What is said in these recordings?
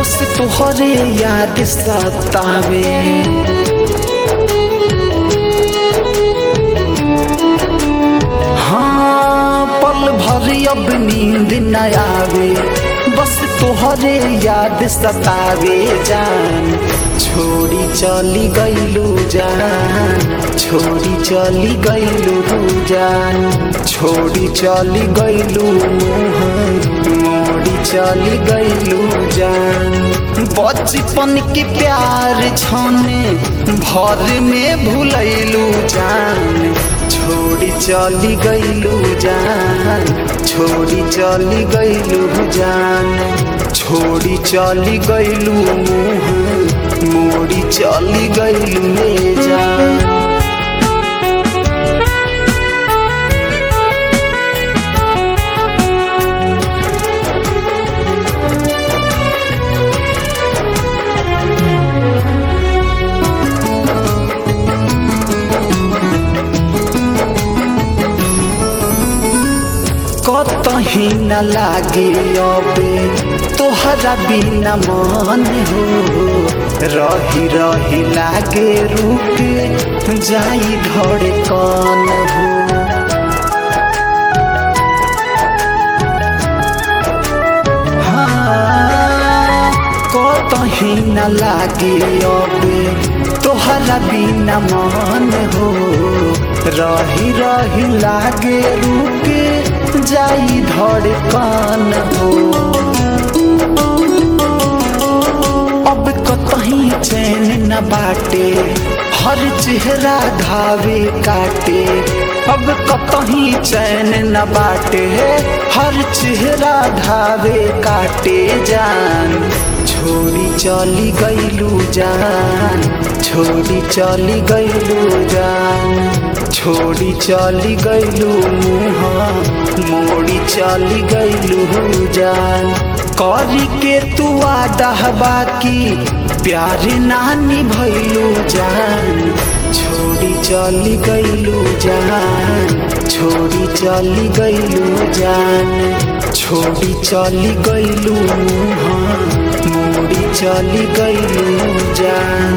बस तुहरे याद सतावे हाँ पल भर अब नींद न आवे बस तोहरे याद सतावे जान छोड़ी चली गईलू जान छोड़ी चली गईलू जान छोड़ी चली गईलू मोड़ी चली गईलू जान बचपन के प्यार छने भर में भूलैलू जान छोड़ी चली गईलू जान छोड़ी चली गईलू जान छोड़ी चली गईलू मुँह मोड़ी चली गईलू ले जान कतही न लागे अबे तोहरा बिना मन हो रही रही लागे रुक जाई धड़कन हो हाँ, कतही न लागे अबे तोहरा बिना मन हो रही रही लागे रुक जाई धड़कन हो अब कतही चैन न बाटे हर चेहरा धावे काटे अब कतही चैन न बाटे हर चेहरा धावे काटे जान छोड़ी चली गईलू जान छोड़ी चली गईलू जान छोड़ी चली गईलू मुँह मोड़ी चली गईलू जान करी के तू आदा बाकी प्यार नानी भैलू जान छोड़ी चली गईलू जान छोड़ी चली गईलू जान छोड़ी चली गईलू मुँह मोड़ी चली गईलू जान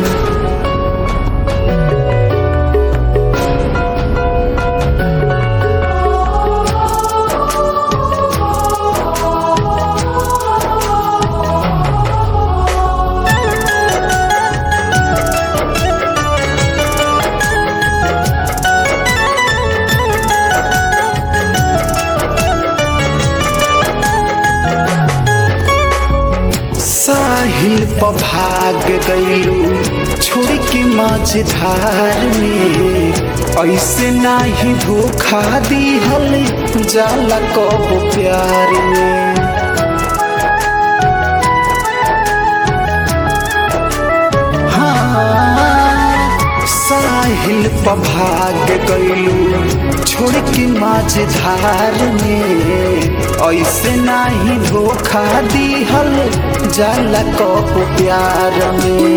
साहिल पर भाग गईलू छोड़ के मझधार में ऐसे नाही धोखा दिहल जाला कब प्यार में हाँ, साहिल पर भाग गईलू छोड़ के मझधार में ऐसे नाही धोखा दिहल जाला कब प्यार में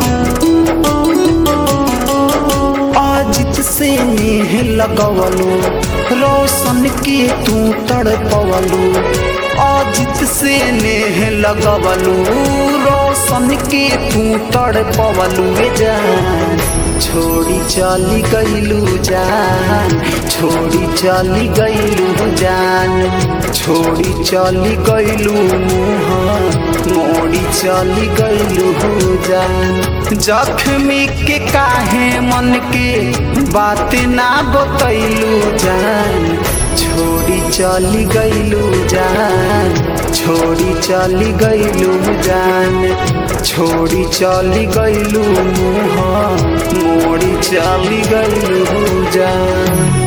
अजित से नेह लगवलू रोशन के तू तड़पवलू अजित से नेह लगवलू रोशन के तू तड़पवलू जान छोड़ी चली गईलू जान छोड़ी चली गईलू जान छोड़ी चली गईलू मुँह मोड़ी चली गईलू जान जख्मी के काहे मन के बात ना बतैलू जान छोड़ी चली गईलू जान छोड़ी चली गईलू जान छोड़ी चली गईलू मुँह मोड़ी चली गईलू जान